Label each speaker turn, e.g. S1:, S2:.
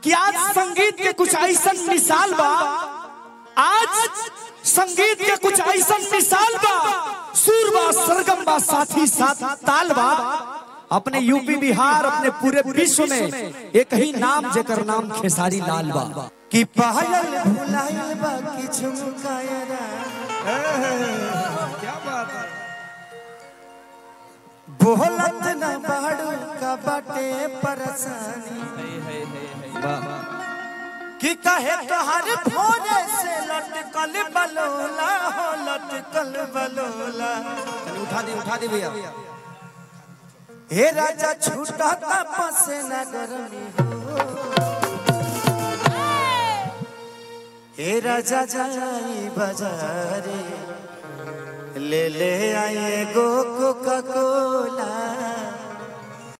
S1: कि आज संगीत के कुछ ऐसा मिसाल बा आज संगीत के कुछ ऐसा मिसाल बा सुर बा सरगम बा साथी साथ ताल बा अपने यूपी बिहार अपने पूरे विश्व में एक ही नाम जेकर नाम खेसारी लाल बा कि पायल भुलाइल बा कि झुमकायरा
S2: क्या बात है
S1: बोलत न बाड़ू का बाटे परेशानी कि कहे तोहर भोरे से लटकल बलोला हो लटकल बलोला
S2: उठा दे उठा दे भैया
S1: हे राजा छूटा पसे न गरमी हो हे राजा जाई बाजारे ले ले आए गो कोका कोला